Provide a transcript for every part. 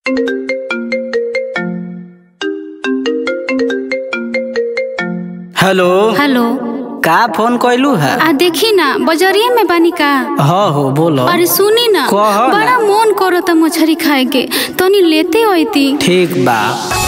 Hello hello का phone कैलू है आ देखी ना बजरिया में बानी का हाँ हो बोलो अरे सुनी ना कह ना। बड़ा मन करो त मछरी खाए के तनी लेते होती ठीक बा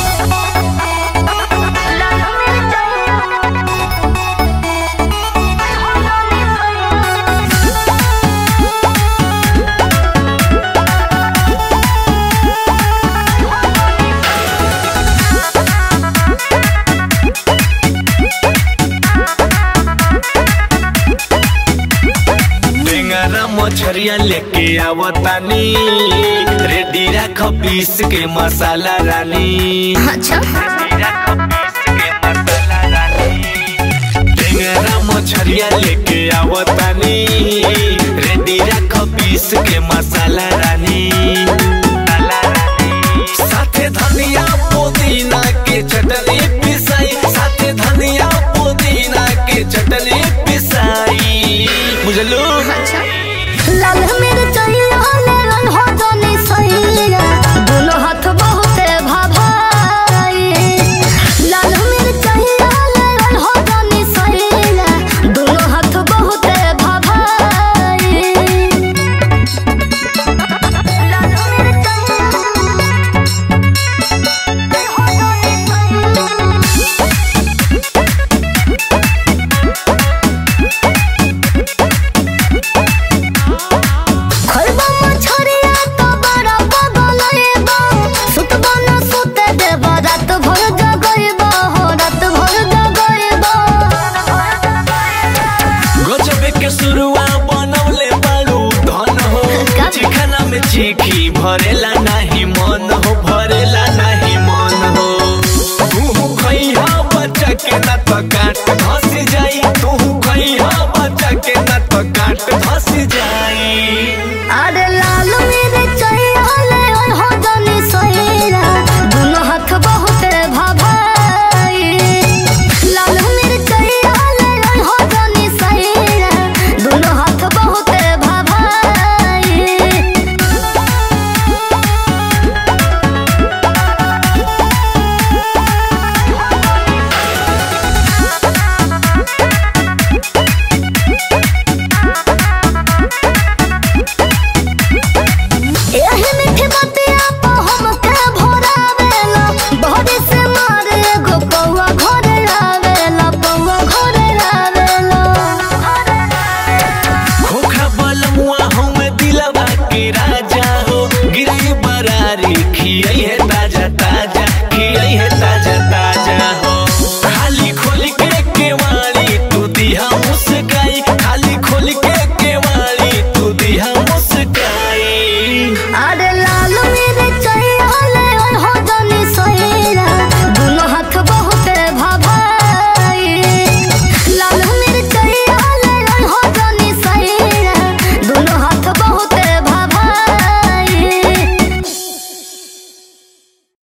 टेंगरा मछरिया लेके आवतानी रेडी रख पीस के मसाला रानी अच्छा रेडी रख पीस के मसाला रानी टेंगरा मछरिया लेके आवतानी रेडी रख पीस के मसाला रानी मसाला रानी। साथे धनिया पुदीना के चटनी पिसाई साथे धनिया पुदीना के चटनी पिसाई बुझलू लाल मिर्चैया लेलन हो जानी सैया दोनों हाथ बहुते भाभाई लाल मिर्चैया लेलन हो जानी सैया दोनों हाथ बहुते भाभाई लाल मिर्चैया हो जानी सैया खरबा मछरिया तो बड़ा बगलैबा सुतबा न सुते देबा रात भर जगैबा हो रात भर जगैबा गजबे के शुरुआ बनवले बाड़ू धन हो का? चिखना में चीखी भरेला नाही मन हो भरेला नाही मन हो तू खइहा बच्चा के ना तो काट धसी जाई तू खइहा बच्चा के ना तो काट धसी जाई अरे लाल मिर्चैया ले हो जानी सैरा दोनों हाथ बहुते भाभाई लाल मिर्चैया ले हो जानी सैरा दोनों हाथ बहुते भाभाई एही मीठी बतिया पे हमके भोरावेला बहरी से मारे एगो पौआ घरे आवेला पौआ घरे आवेला खोखा बलमुआ हमें दिलवा के राजा हो गिरी बरारी खियाई है